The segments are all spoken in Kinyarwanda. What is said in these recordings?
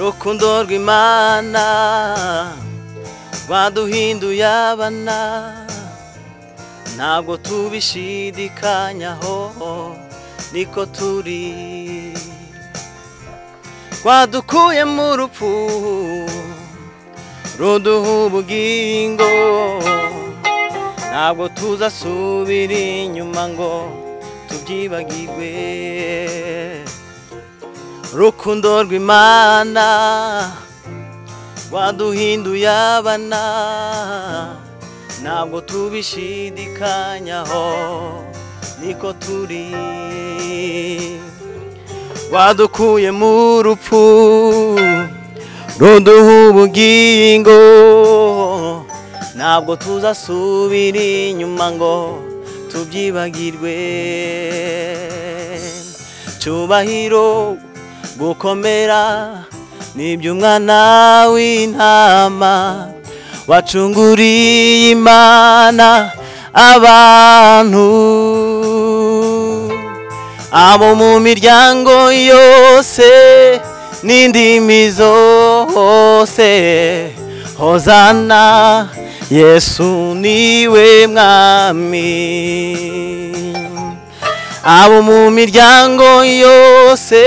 urukundo rw'imana rwaduhinduye abana ntabwo tubishidikanyaho niko turi rwadukuye mu rupfu ruduha ubugingo ntabwo tuzasubira inyuma ngo tubyibagirwe urukundo rw'imana rwaduhinduye abana ntabwo tubishidikanyaho niko turi rwadukuye mu rupfu ruduha ubugingo ntabwo tuzasubira inyuma ngo tubyibagirwe cyubahiro gukomera n'iby'umwana w'intama wacunguriye imana abantu abo mu miryango yose n'indimi zose hozana yesu niwe mwami abo mu miryango yose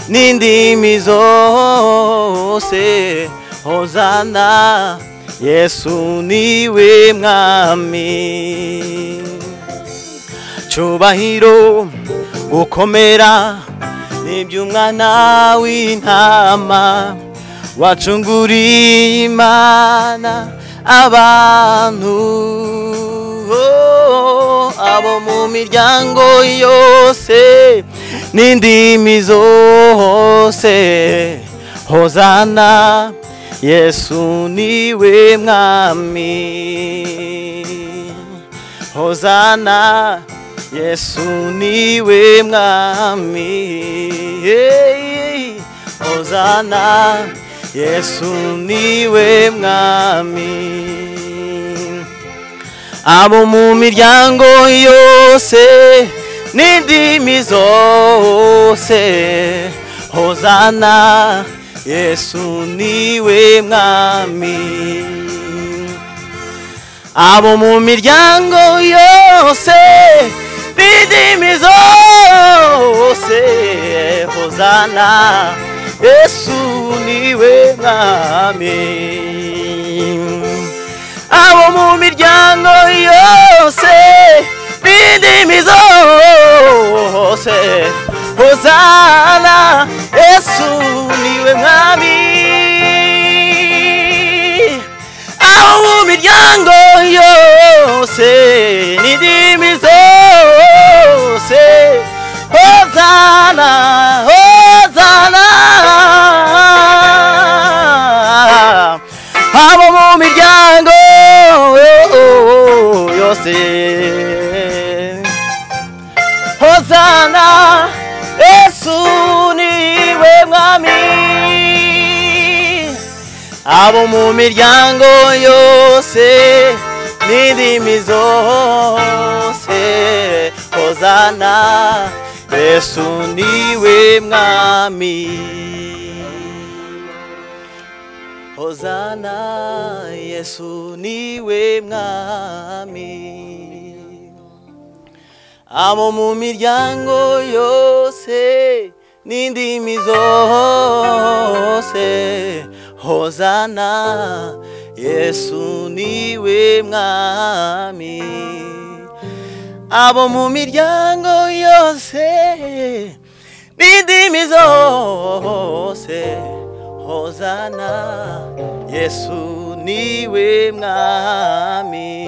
n'indimi zose hozana yesu niwe mwami cyubahiro gukomera n'iby'umwana w'intama wacunguriye imana abantu abo mu miryango yose n'indimi zose hozana yesu niwe mwami hozana yesu niwe mwami hozana yesu niwe mwami abo mu miryango yose n'indimi zose hozana yesu niwe mwami abo mu miryango yose n'indimi zose hozana yesu niwe mwami abo mu miryango yose n'indimi zose hozana yesu niwe mwami aho mu miryango yose n'indimi zose hozana hozana abo mu miryango yose hozana yesu niwe mwami abo mu miryango yose n'indimi zose hozana yesu niwe mwami hozana yesu niwe mwami abo mu miryango yose n'indimi zose hozana yesu niwe mwami abo mu miryango yose n'indimi zose hozana yesu niwe mwami